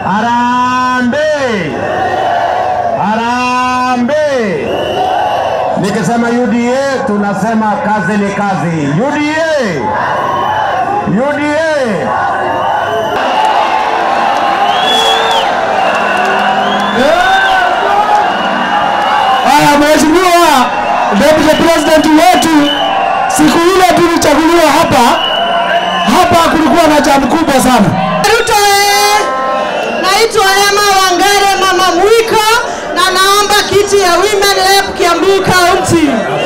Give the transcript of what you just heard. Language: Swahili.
Harambee! Harambee! Nikisema UDA tunasema kazi ni kazi. UDA! UDA! Haya, mheshimiwa deputy president wetu, siku ile tulichaguliwa hapa hapa, kulikuwa na jamu kubwa sana. Ruto eh, naitwa Emma Wangare mama Mwiko na naomba kiti ya Women Rep Kiambu County.